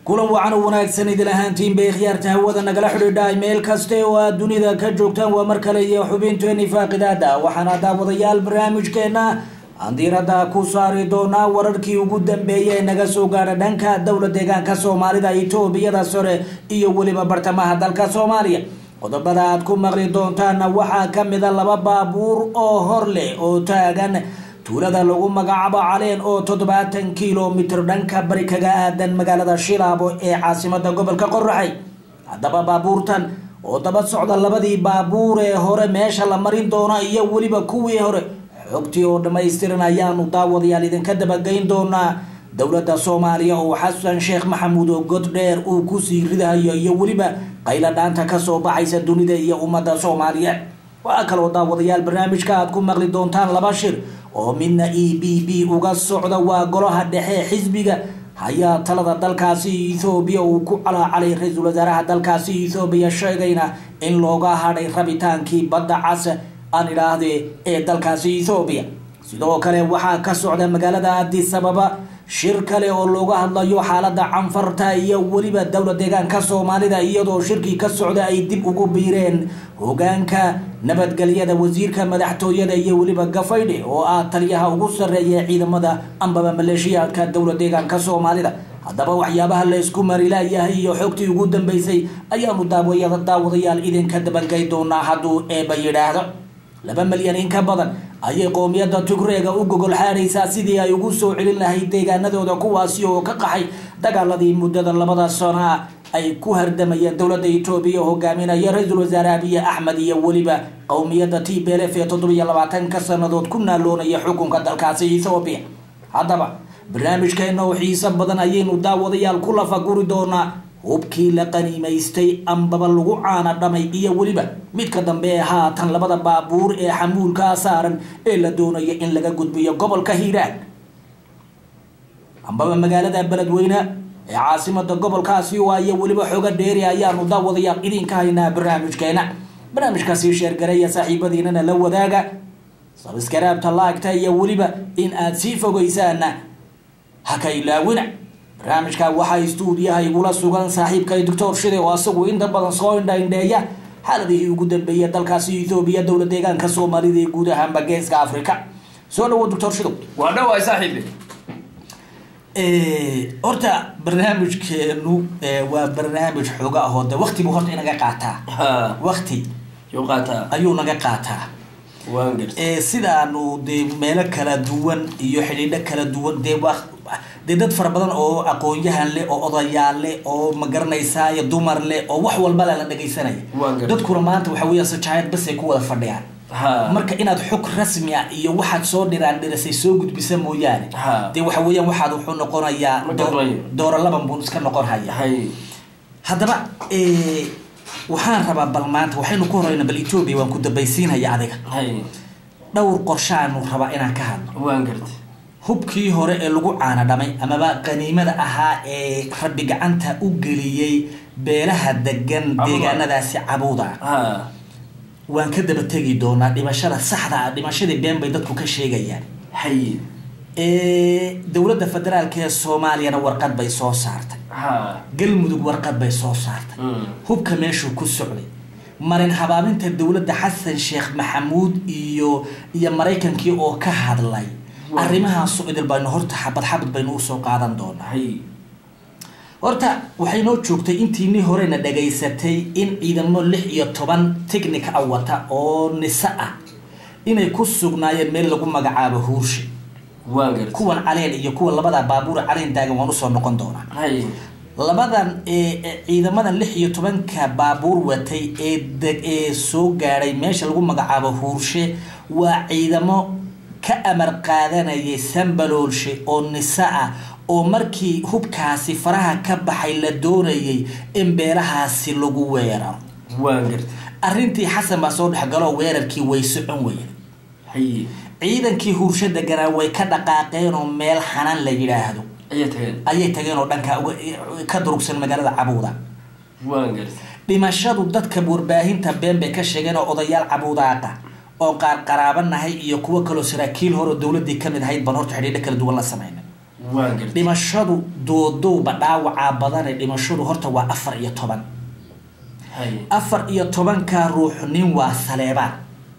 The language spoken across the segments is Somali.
kulan wacan u wanaagsan idin ahaantiin bay khiyaarta hawada nagala xidhiidhaay meel kaste oo aad dunida ka joogtaan waa mar kale iyo xubinteeni faaqidaada waxaana daawadayaal barnaamijkeena aan diiradda ku saari doonaa wararkii ugu dambeeyay ee naga soo gaadha dhanka dowla deegaanka soomaalida etoobiyada sore iyo weliba bartamaha dalka soomaaliya qodobada aad ku maqli doontaana waxaa kamida laba baabuur oo hor leh oo taagan tuulada lagu magacaabo caleen oo toddobaatan kilomitr dhanka bari kaga aadan magaalada shilaabo ee caasimada gobolka qoraxay haddaba baabuurtan oo daba socda labadii baabuur ee hore meesha la marin doono iyo weliba kuwii hore xogtii oo dhammaystiran ayaanu daawadayaal idinka dabageyn doonaa dowladda soomaaliya oo xasan sheekh maxamuud oo god dheer uu kusii ridahayo iyo weliba qayla dhaanta kasoo baxaysa dunida iyo ummadda soomaaliyeed waxaa kaloo daawadayaal barnaamijka aad ku maqli doontaan laba shir oo midna e b b uga socda waa golaha dhexe xisbiga hayaa talada dalkaasi ethoobiya uu ku calaacalay ra-iisul wasaaraha dalkaasi ethoobiya sheegayna in looga hadhay rabitaankii badda cas aan idhaahdee ee dalkaasi ethoobiya sidoo kale waxaa ka socda magaalada addis ababa shir kale oo looga hadlayo xaalada canfarta iyo weliba dowla deegaanka soomaalida iyadoo shirkii ka socda ay dib ugu biireen hogaanka nabadgelyada wasiirka madaxtooyada iyo weliba gafaydhe oo ah taliyaha ugu sarreeya ciidamada ambaba maleeshiyaadka dowla deegaanka soomaalida haddaba waxyaabaha laysku marilayahay iyo xogtii ugu dambeysay ayaanu daawadayaal idinka dabagay doonaa hadduu eeba yidhaahdo laba malyan in ka badan ayay qoomiyadda tigreega u gogol xaadhaysaa sidii ay ugu soo celin lahayd deegaanadooda kuwaasi oo ka qaxay dagaaladii muddada labada sano ah ay ku hardamayeen dowladda etoobiya hogaaminaya ra-iisul wasaare abiye axmed iyo weliba qowmiyadda t b l f ee toddobiyo labaatanka sannadood ku naaloonaya xukunka dalkaasi ethoobiya haddaba barnaamijkeena oo xiiso badan ayaynu daawadayaal ku lafaguri doonaa hubkii la qaniimaystay ambaba lagu caana dhamay iyo weliba midka dambe ee haatan labada baabuur ee xamuulkaa saaran ee la doonaya in laga gudbiyo gobolka hiiraan ambaba magaalada beledweyne ee caasimada gobolkaasi waa iyo weliba xoga dheeri ayaanu daawadayaal idinka haynaa barnaamijkeena barnaamijkaasi sheergareeya saaxiibadiinana la wadaaga sabskaraabta laagta iyo weliba in aad sii fogeysaana haka ilaawina barnaamijka waxaa istuudiyaha igula sugan saaxiibkay doctor shide oo asagu inta badan soo indhaindheeya xaaladihii ugu dambeeya dalkaasi ethoobiya dowla deegaanka soomaalida ee guud ahaanba geeska africa soo dhawo doctor shido waa dhawaay saaxiibi horta barnaamijkeenu waa barnaamij xooga ahoo de waktibu horta inaga qaataa ha wakti yuu qaataa ayuu naga qaataa waan garta sidaanu dee meelo kala duwan iyo xidhiidho kala duwan dee waa dee dad fara badan oo aqoon-yahan leh oo odayaal leh oo magaranaysaay dumar leh oo wax walba le la dhagaysanaya Waan gartay. dadkuna maanta waxa weya sajaayad bas ay ku wada fadhiyaan ha marka inaad xog rasmi ah iyo waxaad soo dhiraan dhirisay soo gudbisa mooyaane Ha. dee waxa weeyaan waxaad wuxuu noqonayaa Ma doo- gadmayo. dooro laban buu iska noqon haya hay haddaba eh, waxaan rabaa bal maanta waxaynu ku horeyna bal etoobiya waan ku dambaysiinaya adiga hay dhowr qorshaanu rabaa inaan ka hadlo waan garta hubkii hore ee lagu caana dhamay amaba qaniimada ahaa ee rabbi gacanta u geliyey beelaha degan Cabuda. deegaanadaasi cabuuda ha waan ka daba tegi doonaa dhimashada saxda ah dhimashadii been bay dadku ka sheegayaan hay Eh, dowladda federaalka ee soomaaliyana warqad bay soo saartay ha galmudug warqad bay soo saartay Mm. hubka meeshuu ku socday marin habaabinta dowladda xasan sheekh maxamuud iyo iyo maraykankii oo ka hadlay Waa. arrimahaasu idil baynu horta xabad xabad baynu usoo qaadan doonaa hay horta waxay noo joogtay intiinii horena dhagaysatay in ciidamo lix iyo toban technica a wata oo nise ah inay ku sugnaayeen meel lagu magacaabo huurshe waan garta kuwan caleen iyo kuwa labada baabuur caleen taagan waan usoo noqon doonaa hay labadan ee ee ciidamadan lix iyo tobanka baabuur watay ee deg ee soo gaadhay meesha lagu magacaabo huurshe waa ciidamo ka amar qaadanayay sambaloolshe oo nise ah oo markii hubkaasi faraha ka baxay la doonayay in beelahaasi lagu weeraro waan garta arrintii xasan baa soo dhexgaloo weerarkii way socon weyda hay ciidankii huurshe deganaa way ka dhaqaaqeen oo meel xanan la yidhaahdo ayaa tageen ayay tageen oo dhanka uga- ka durugsan magaalada cabuuda waan garta dhimashadu dadka warbaahinta been bay ka sheegeen oo odayaal cabuudaaqa oo qaar qaraabanahay iyo kuwo kaloo saraakiil hore oo dowladii kamid ahayd baan horta xidhiidho kala duwan la sameynay waan gartay dhimashadu doodowba dhaawacaa badane dhimashadu horta waa afar iyo toban haye afar iyo tobankaa ruux nin waa saleebaan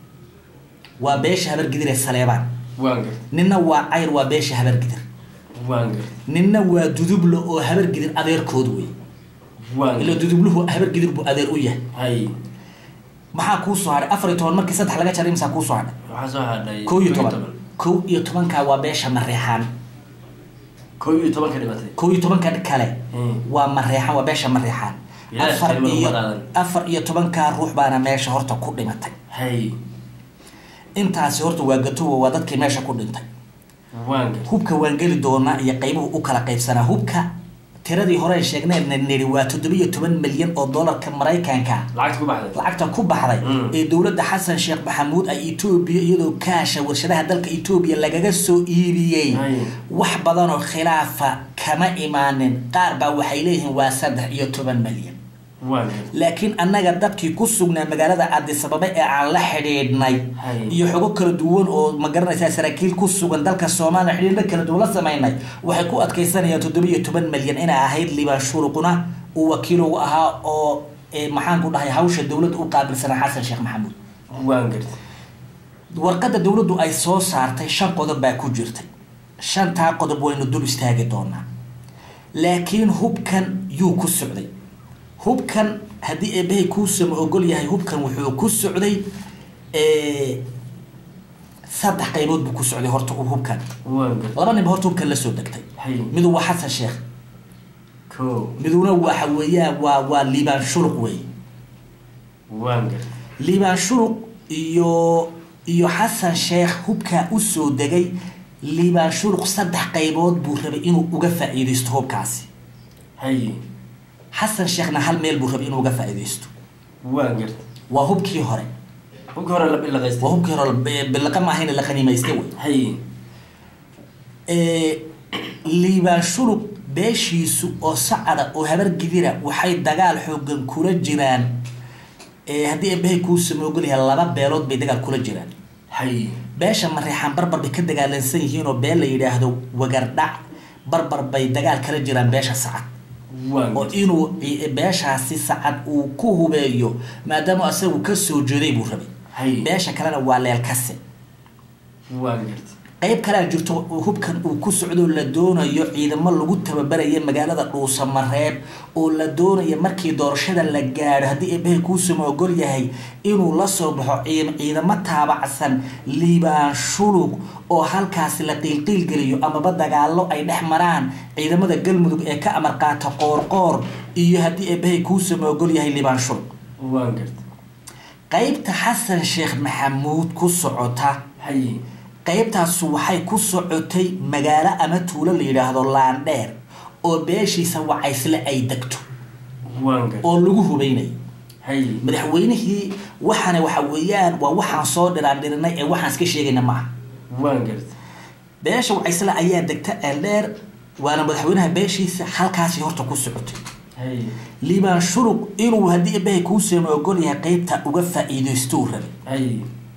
waa beesha habargidir ee saleebaan waan gartay ninna waa cayr waa beesha habargidir waan gartay ninna waa dudublo oo habargidir adeerkood wey waan ila gartay dudubluhu habargidir buu adeer u yahay haye maxaa kuu soo hadhay afar iyo toban markii saddex laga jaray imsaa kuu soo hadhay waxaa soo hadhay kow iyo toban kow iyo tobankaa waa beesha mareexaan kow iyo tobanka dhimatay kow iyo tobanka kale Hmm. waa mareexaan waa beesha mareexaan Ilaahay afar kalima iyo uma qaadan. afar iyo tobankaa ruux baana meesha horta ku dhimatay haye intaasi horta waa gatowa waa dadkii meesha ku dhintay waan gartay hubka waan geli doonaa iyo qaybuhu u kala qaybsanaa hubka tiradii hore sheegneen nidhi waa toddobiyo toban milyan oo doolarka maraykanka lacagta ku baxday lacagta ku baxday Mm. ee dowladda xasan sheekh maxamuud ay etoobiya iyadoo kaasha warshadaha dalka etoobiya lagaga soo iibiyey Ay. wax badan oo khilaafa kama imaanin qaar baa waxay leeyihiin waa saddex iyo toban milyan waan gartay laakiin annaga dadkii ku sugnaa magaalada addisababa ee aan la xidhiidhnay Hay. iyo xogo kala duwan oo ma garanaysaa saraakiil ku sugan dalka soomaaliya xidhiidhna kala duwan la samaynay waxay ku adkaysanayaan toddoba iyo toban milyan inay ahayd liibaan shuruquna uu wakiil ugu ahaa oo eh, maxaan ku dhahay hawsha dowladda u qaabilsanaa xasan sheekh maxamuud waan gartay warqadda dowladdu ay soo saartay shan qodob baa ku jirtay shantaa qodob waynu dul istaagi doonaa laakiin hubkan yuu ku socday hubkan haddii eebahay kuusama ogol yahay hubkan wuxuu ku socday eh, saddex qaybood buu ku socday horta uu hubkan waan gartay laba ninba horta hubkan la soo degtay haye midu waa xasan sheekh kow miduna waxa weeyaan waa waa liibaan shuluq wey waan gartay liibaan shuruq iyo iyo xasan sheekh hubkaa usoo degay liibaan shuruq saddex qaybood buu rabay inuu uga faa'iidaysto hubkaasi haye xasan sheekhna hal meel buu rabay inuu uga faa'iidaysto waan gartay waa hubkii hore hubka hore la waa bilaqaystay hubkii hore b- bilaqa maahayna la qaniimaystay wey haye Ee, liibaan shuruq beeshiisu oo sacada oo habar gidira waxay dagaal xoogan kula jiraan ee haddii eebahay kuu samoogolyahay laba beelood bay dagaal kula jiraan haye beesha mareexaan barbar bay ka dagaalansan yihiin oo beel la yidhaahdo wagardhac barbar bay dagaal kala jiraan beesha sacad waan oo gartay inuu ci- beeshaasi sacad uu ku hubeeyo maadaama asagu ka soo jeeday buu rabay haye beesha kalena waa leelkase waan gartay qayb kalea jirto oo hubkan uu ku socdo la doonayo ciidamo lagu tababaraya magaalada dhuusamareeb oo la doonayo markii doorashada la gaadho haddii eebahay kuusama ogol yahay inuu la soo baxo ciid- ciidamo taabacsan liibaan shulug oo halkaasi la qiilqiilgeliyo amaba dagaalo ay dhex maraan ciidamada galmudug ee ka amar qaata qoorqoor iyo haddii eebahay kuusama ogol yahay liibaan shulug waan gartay qaybta xasan sheekh maxamuud ku socota haye qaybtaasu waxay ku socotay magaalo ama tuulo la yidhaahdo laandheer oo beeshiisa wacaysle ay degto waan gartay oo lagu hubaynayo haye madaxweynihii waxaana waxa weeyaan waa waxaan soo dhiraandhirinay ee waxaan iska sheegayna maaha waan gartay beesha wacaysle ayaa degta eeldheer waana madaxweynaha beeshiisa halkaasi horta ku socotay haye liibaan shuruq inuu haddii ebahay kuusama ogol yahay qaybta uga faa'iidaystou rabay haye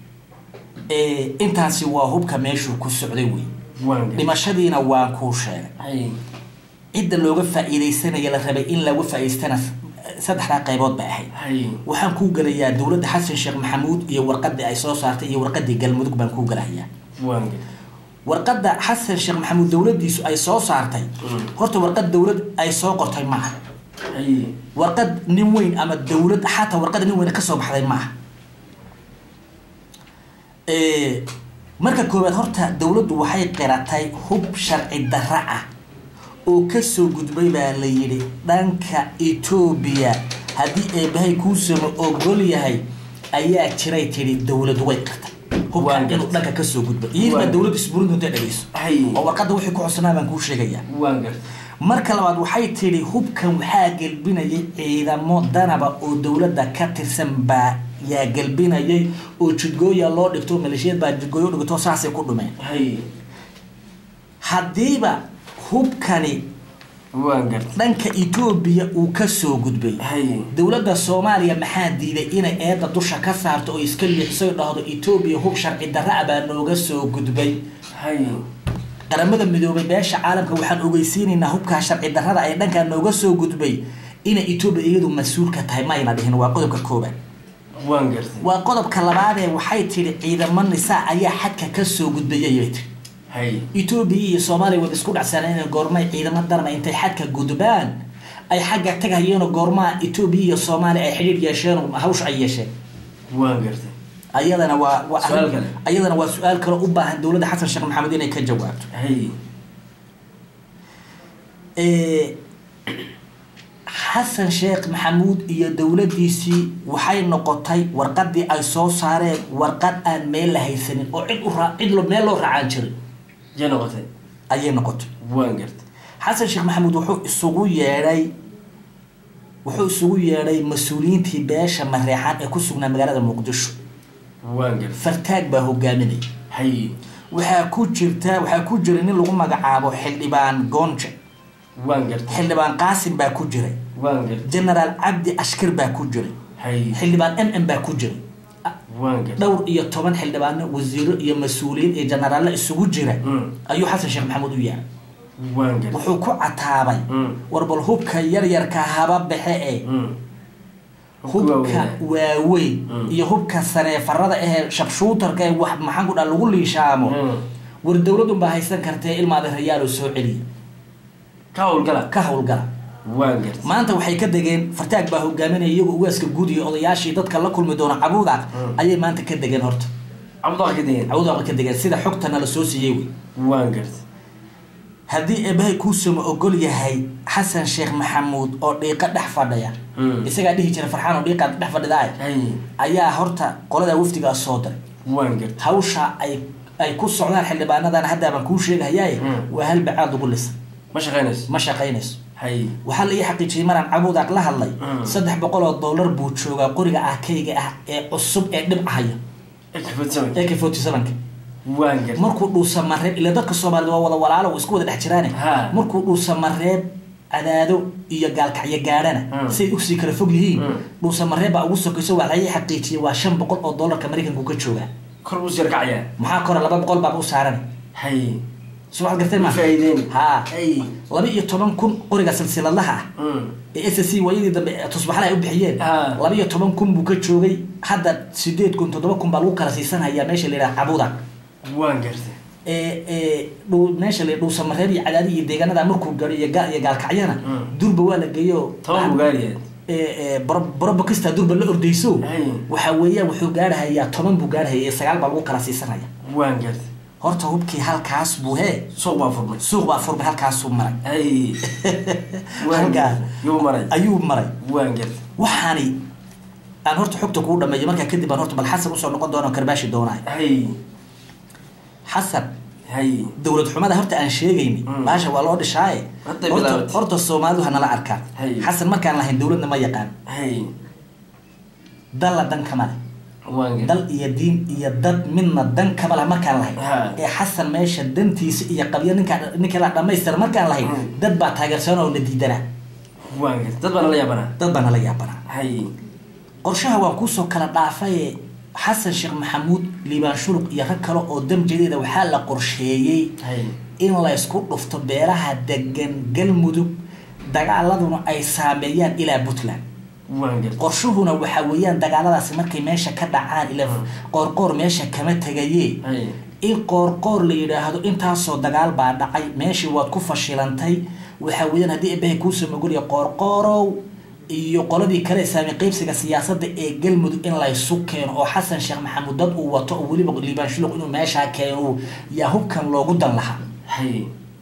ee intaasi waa hubka meeshuu ku socday wey waan gartay dhimashadiina waan kuu sheegay haye cidda looga faa'iidaysanaya la rabay in laga faa'iidaystana saddexdaa qaybood bay ahayd haye waxaan kuu gelayaa dowladda xasan sheekh maxamuud iyo warqadii ay soo saartay iyo warqadii galmudug baan kuu gelahayaa waan gartay warqadda xasan sheekh maxamuud dowladdiisu ay soo saartay Mm. horta warqad dowlad ay soo qortay maaha haye warqad nin weyn ama dowlad xataa warqad nin weyn kasoo baxday maaha Ee, marka koowaad horta dowladdu waxay qiratay hub sharci darra ah oo kasoo gudbay baa la yidhi dhanka etoobiya haddii eebahay kuusama ogol yahay ayaa jiray tidhi dowladu way qirtay hubkan Waan inuu gartay. dhanka kasoo gudbay iyadii baa Waan- dowladdu isburin doonta dhegeyso haye oo warqadda wixii ku codsanaa baan kuu sheegayaa waan gartay marka labaad waxay tidhi hubkan waxaa gelbinayay ciidamo danaba oo dowladda ka tirsan baa yaa gelbinayay oo jidgooya loo dhigto maleeshiyad baa jidgooyo u dhigto saasay ku dhumeen haye haddiiba hubkani waan gartay dhanka etoobiya uu kasoo gudbay haye dowladda soomaaliya maxaa diiday inay eedda dusha ka saarto oo iska liixso dhahdo etoobiya hub sharci darra ah baa nooga soo gudbay haye qaramada midoobay beesha caalamka waxaan ogeysiinaynaa hubkaa sharci darrada ay dhankaa nooga soo gudbay inay etoobiya iyadu mas-uul ka tahay mayna dhihin waa qodobka koobaad waan gartay waa qodobka labaadee waxay tidhi ciidamo nisaa ayaa xadka ka soo gudbayay bay tihi hay etoobiya iyo soomaaliya wada isku dhacsaneen goormay ciidamo darma intay xadka gudbaan ay xagga tagayeenoo goormaha etoobiya iyo soomaaliya ay xidhiir yeesheen oo hawsha ay yeesheen waan gartay ayadana waa waa Su-aal kale. ayadana waa su-aal kale u baahan dowladda xasan sheekh maxamed inay ka jawaabto hay Ee, xasan sheekh maxamuud iyo dowladdiisii waxay noqotay warqadii ay soo saareen warqad aan meel la haysanin oo cid u raa cid lo- meel loo raacaan jirin jee noqotay ayay noqotay waan gartay xasan sheekh maxamuud wuxuu isugu yeedhay wuxuu isugu yeedhay mas-uuliyiintii beesha mareexaan ee ku sugnaa magaalada muqdisho waan gartay fartaag baa hogaaminaya hay waxaa ku jirta waxaa ku jira nin lagu magacaabo xildhibaan goonje waan gartay xildhibaan qaasim baa ku jiray waan gartay genaraal cabdi ashkir baa ku jiray hay xildhibaan m m baa ku jiray waan gartay dhowr iyo toban xildhibaano wasiiro iyo mas-uuliyiin iyo jenaraalle isugu jira Mm. ayuu xasan sheekh maxamuud u yahay waan gartay wuxuu ku cataabay Mm. war bal hubka yaryarka haba baxe ee Mm. hubka waaweyn Mm. iyo hubka saneefarada ahee shabshuutarka ee wax maxaan ku dhaa lagu liishaamo Mm. war dowladun baa haysan kartee ilmaada rayaalo soo celiya ka howlgala ka howlgala waan gartay maanta waxay ka degeen fartaag baa hogaaminaya iyagoo ugaaska guud iyo odayaashii dadka la kulmi doona cabuuda Mm. ayay maanta ka degeen horta cabdullah ka degeen cabuuda ka degeen sida xogtana la soo siiyey wey waan gartay haddii eebahay kuusama ogol yahay xasan sheekh maxamuud oo dhiiqa dhex fadhiya Mm. isagaa dhihi jira farxaan oo dhiiqaad dhex fadhidaay hay ayaa horta qolada wafdigaa soo diray waan gartay hawsha ay ay ku socdaan xildhibaanadan hadda baan kuu sheegahayaye Mm. waa hal bacaad ugu lisa ma shaqaynayso ma shaqaynayso hay waxaa la ii xaqiijiyey maraan cabuudaaq la hadlay Mm. saddex boqol oo dollar buu joogaa qoriga arkayga ah ee cusub ee dhibcahaya ekfadsamay ak forty sevenka waan gartay markuu dhuusa mareeb ila dadka soomaalida waa wada walaalo oo isku wada dhex jiraane Ha. markuu dhuusa mareeb cadaado iyo gaalkacyo gaadhana Mm. say usii kala fog yihiin Mm. dhuusa mareeb baa ugu sokayso waa la ii xaqiijiyey waa shan boqol oo dollarka maraykanku ka joogaa kor buu sir kacayaa maxaa kore laba boqol baaba u saaran hay soo waxaad gartay ma faa'iideen ha hay laba iyo toban kun qoriga silsiladaha ah Mm. ee s c waayadii dambe tusbaxla ay u bixiyeen Ha. laba iyo toban kun buu ka joogay hadda sideed kun toddoba kun baa lagu kala siisanhayaa meesha la yidhaha cabuda waan gartay ee ee dhow meesha la dhuusa mareeb iyo cadaadi iyo deegaanada markuu gaadho iyo gaal iyo gaalkacyana Mm. durba waa la geeyo toban buu gaariyaad borobokista durba la ordayso Hay. waxa weeyaan wuxuu gaadhahayaa toban buu gaadhahaya iyo sagaal baa lagu kala siisanaya waan gartay horta hubkii halkaas buu hee suuq baa furmay suuq baa furmay halkaasuu maray hay waan Halkaa. gartay yuu maray ayuu maray waan gartay waxaani aan horta xogta kuu dhameeyo markaa kadib aan horta bal xasan usoo noqon doona oo karbaashi doonaay hay xasan hay dowlad xumada horta aan sheegayni Mm. baasha waa loo dhishaaye Hadday horta bilaabatay. horta soomaalidu hanala arkaan Hay. xasan markaan lahayn dowladna ma yaqaan hay dalla dan kama leh waan gartay dal iyo diin iyo dad midna dan kama leh markaan lahayn Ha. ee xasan meesha dantiisa iyo qabyo ninkaa ninka la dhamaystira markaan lahayn Mm. dad baa taageersan oo na diidana waan gartay dad baa nala yaabanaa dad baa nala yaabanaa hay qorshaha waan kuusoo kala dhaafaye xasan sheekh maxamuud liibaan shuluq iyo rag kale oo damjadeeda waxaa la qorsheeyey hay in la isku dhufto beelaha degan galmudug dagaaladuna ay saameeyaan ilaa puntland waan gartay qorshuhuna waxa weeyaan dagaaladaasi markay meesha ka dhacaan ila qoorqoor meesha kama tegaye hay in qoorqoor la yidhaahdo intaasoo dagaal baa dhacay meeshii waad ku fashilantay waxa weeyaan haddii ebahay kuusoo mogolya qoorqoorow iyo qoladii kale saami qeybsiga siyaasadda ee galmudug in laysu keeno oo xasan sheekh maxamuud dad uu wato oo weliba liibaan shuluq inuu meeshaa keeno yaa hubkan loogu dan lahaa hay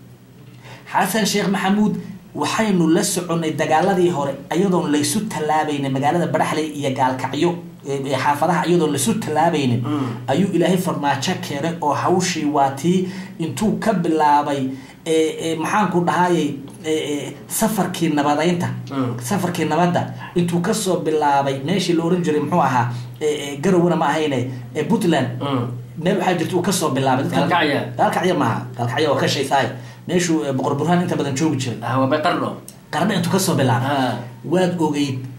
xasan sheekh maxamuud waxaynu la soconnay dagaaladii hore iyadoon laysu tallaabaynin magaalada baraxley iyo gaalkacyo ee- ee xaafadaha iyadoon laysu tallaabaynin Mm. ayuu ilaahay farmaajo keenay oo hawshii waa tii intuu ka bilaabay ee- ee maxaanku dhahayay ee- ee safarkii nabadeynta Mm. safarkii nabadda intuu kasoo bilaabay meeshii la oran jiray muxuu ahaa ee- ee garowana ma ahayne ee puntland Mm. meel waxaa jirta uu kasoo bilaabay dadka- Gaalkacyo. gaalkacyo maaha gaalkacyo waa ka shaysaay meeshuu eh, boqor burhaan inta badan joogi jiray ah waa bay qarno qarna intuu kasoo bilaabay ah waad ogeyd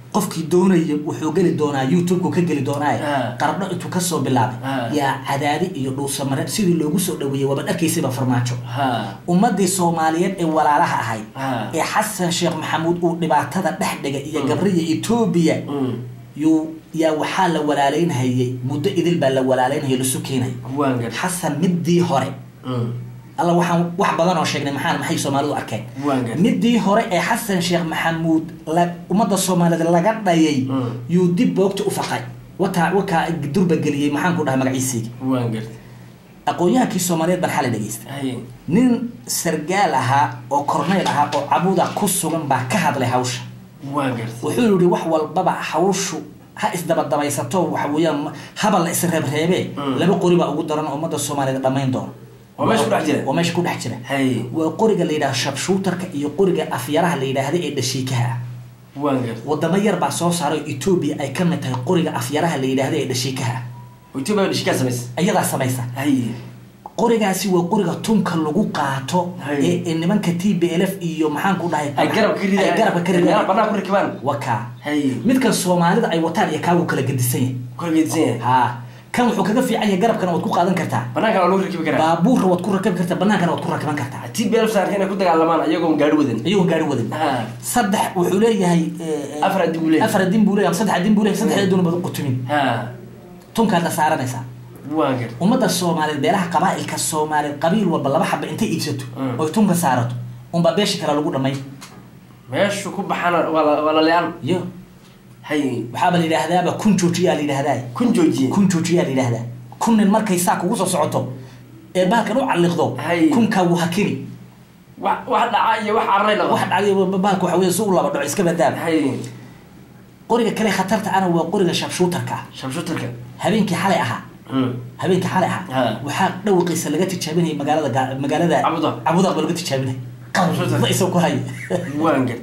qofkii doonaya wuxuu geli doonaa youtube-ku ka geli doonaa Ah. qardho intuu kasoo bilaabay Ah. yaa cadaadi iyo dhuusamare sidii loogu soo dhaweeyey waaba dharkaysaba farmaajo ha ummadii soomaaliyeed ee walaalaha ahayd Ah. ee xasan sheekh maxamuud uu dhibaatada dhex dhigay iyo gabriya etoobiya Mm. yuu yaa waxaa la walaaleynhayay muddo idil baa la walaaleynhaya lasu keenay waan gartay xasan midii hore Mm. alla waxaan wax badan oo sheegnay maxaa maxay soomaalidu arkeen Waan gartay. midii hore ee xasan sheekh maxamuud la ummadda soomaaliyeed laga dhayay Mm. yuu dib boogta u faqay wataa wakaa durba geliyey maxaan ku dhahay magaciisiigi waan gartay aqoon-yahankii soomaaliyeed baan xalay dhegeysta haye nin sargaal ahaa oo korneyl ahaa oo cabuda ku sugan baa ka hadlay hawsha waan gartay wuxuu yihi wax walbaba hawshu ha isdabadabaysato waxa weeyaan ma- haba la isreebreebee Mm. laba qori baa ugu daran oo ummadda soomaaliyeed dhammayn doona Waa meesha ku dhex jira? waa meesha ku dhex jira haye waa qoriga la yidhaha shabshuutarka iyo qoriga afyaraha la yidhaahda ee dhashiikaha ah waan gartay wadamo yar baa soo saaray oo etoobiya ay ka mid tahay qoriga afyaraha la yidhaahda ee dhashiikaha ah etoobiya baa dhishkaa samaysa iyadaa samaysa haye qorigaasi waa qoriga tunka lagu qaato Hay. ee ee nimanka t b l f iyo maxaan ku dhahay ay garabka ka ridayaan ay garabka ka meelaha ridayaan bannaan ku rakibaan wakaa haye midkan soomaalida ay wataan iyo kaagu kala gedisan yahay kula geedsan yahay ha kan wuxuu kaga fiican yahay garabkana waad ku qaadan kartaa banaankan waa lagu rakibi karaa baabuurra waad ku rakabi kartaa banaankana waad ku rakiban kartaa t b l saarka inay ku dagaalamaan ayagoon gaari wadan iyagoon gaari wadan ha saddex wuxuu leeyahay eh, Afar adin buu leeyahay. afar adin buu leeyahay ama saddex adin buu leeyahay saddex adin baad u qutumin ha tunkaad la saaranaysaa waan gartay ummadda soomaaliyeed beelaha qabaa'ilka soomaaliyeed qabiil walba laba xaba intay iibsato Mm. oy tunka saarato unbaa beesha kale lagu dhamay meeshu ku baxana waa la- waa la le-aan iyo haye waxaaba la yidhaahdaaba kun joojiyaa la yidhaahdaa kun joojiye kun joojiyaa la yidhaahdaa kun nin markay saa kugu soo socoto ee bahalkan u calliqdo Hay. kunkaa wuu hakini wax wax dhaca iyo wax cararay laqo wax dhacday bahalka waxa weeye si u laba dhaco iska badaaba haye qoriga kale khatarta ana waa qoriga shabshuutarka ah shabshutarka habeenkii xalay ahaa Mm. habeenkii xalay Ha. ahaa waxaa dhawaqiisa laga tijaabinayay magaalada Ga- magaalada Cabudaq. cabudaq baa laga tijaabinay Shabshuutar. qawda isoo ku hay waan gartay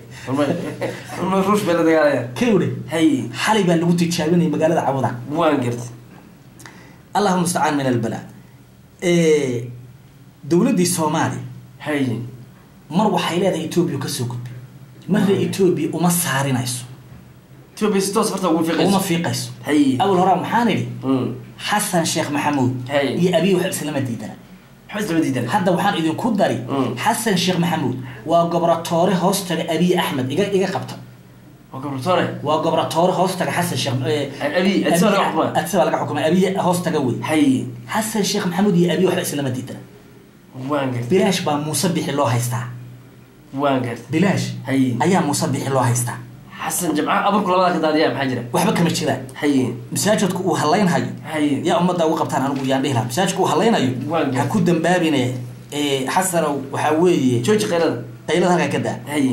ma ruush bay la dagaalaya kawde haye xalay baa lagu tijaabinayay magaalada cabudaq waan gartay allahuma mustacaan min albala dowladdii soomaaliya haye mar waxay leedahay etoobiya kasoo gudbay marna etoobiya uma saarinayso etoobiya si toos farta ugu uma fiiqayso fiiqayso haye awal horaa maxaan idhi Mm. xasan sheekh maxamuud Hay. iyo abiy wax islama diidana waxba islama diidan hadda waxaan idinku dari Mm. xasan sheekh maxamuud waa gobratoore hoostaga abiy axmed iga iga qabta waa gabartoore waa gobratoore hoostaga xasan sheekh eh, Abiy, Addis Ababa laga xukumay. Addis Ababa laga xukumay abiy hoostaga wey haye xasan sheekh maxamuud iyo abiy waxba islama diidana waan gartay bilaash baa muuse bixi loo haystaa waan gartay bilaash haye ayaa muuse bixi loo haystaa xasan jamca aburku labada ka daadiyaa maxaa jira waxba kama jiraan haye masaajidku uu halaynhayo haye yaa ummadda ugu qabtaan anigu yaan dhihi lahaa masaajidku uu halaynayo Waan ha ku dambaabine eh, xasanow waxaa weeye jooji qaylada qaylada halkaa ka daa haye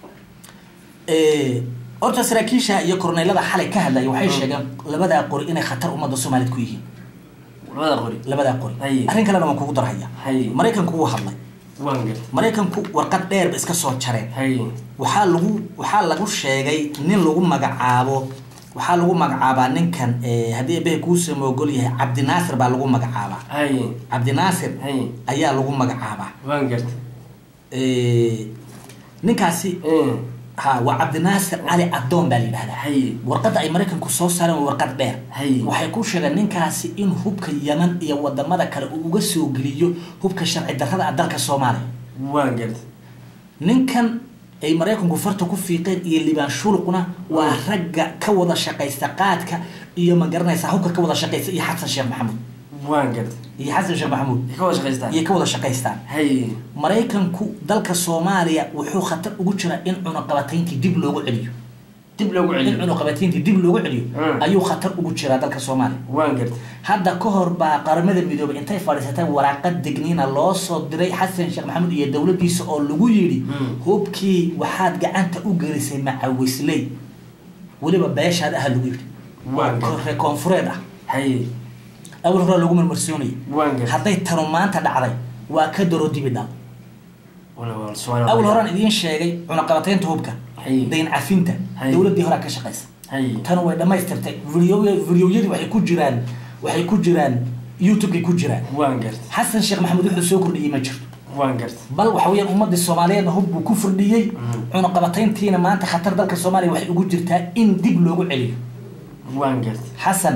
Eh, horta saraakiisha iyo korneylada xalay ka hadlaya waxay Mm. sheegeen labadaa qori inay khatar ummadda soomaaliyeed ku yihiin labada qori labadaa qori Haye. arrin kalena waan kugu darhaya Haye. maraykanku wuu hadlay waan gartay maraykanku warqad dheerba iska soo jareen haye waxaa lagu waxaa lagu sheegay nin lagu magacaabo waxaa lagu magacaabaa ninkan eh, haddii ebehe kuusoo moogol yahay cabdinaasir baa lagu magacaabaa haye cabdinaasir haye ayaa lagu magacaabaa waan gartay Eh, ninkaasi Mm. ha waa cabdinaasir cali adoon baa la yidhahdaa haye warqadda ay maraykanku soo saareen waa warqad dheer Haye. waxay ku sheegeen ninkaasi in hubka yaman iyo wadamada kale uu uga soo geliyo hubka sharci darrada ah dalka soomaaliya waan gartay ninkan ay maraykanku farta ku fiiqeen iyo libaan shuluqna waa ragga ka wada shaqaysta qaadka iyo ma garanaysa hubka ka wada shaqaysta iyo xasan sheekh maxamuud waan gartay iyo xasan sheekh maxamuud ka wada shaqaystaan iyo ka wada shaqaystaan haye maraykanku dalka soomaaliya wuxuu khatar ugu jiraa in cunaqabatayntii dib loogu celiyo dib loogu in celiyo cunaqabatayntii dib loogu celiyo Mm. ayuu khatar ugu jiraa dalka soomaaliya waan gartay hadda ka hor baa qaramada midoobay intay fadhiisatay waraaqad digniina loo soo diray xasan sheekh maxamuud iyo dowladiisa oo lagu yidhi Mm. hubkii waxaad gacanta u gelisay macawisley weliba beeshaad aha lagu yidhi Waan oo gartay. reer koonfureed ah haye awal hore lagu marmarsoonayay waan gartay hadday tanu maanta dhacday waa ka daro dibi dhal wala waa subxaan awal horaan idiin sheegay cunaqabataynta hubka Haye. dayn cafinta Haye. dowladdii horaa ka shaqaysa haye tan way dhammaystirtay video videoyadii waxay ku jiraan waxay ku jiraan youtube-kay ku jiraan waan gartay xasan sheekh maxamuud wuxuu soo kordhiyey ma jirto waan garta bal waxa weeyaan ummadii soomaaliyeedna hub buu ku furdhiyey cunaqabatayntiina maanta khatar dalka soomaaliya waxay ugu jirtaa in dib loogu celiyo waan garta xasan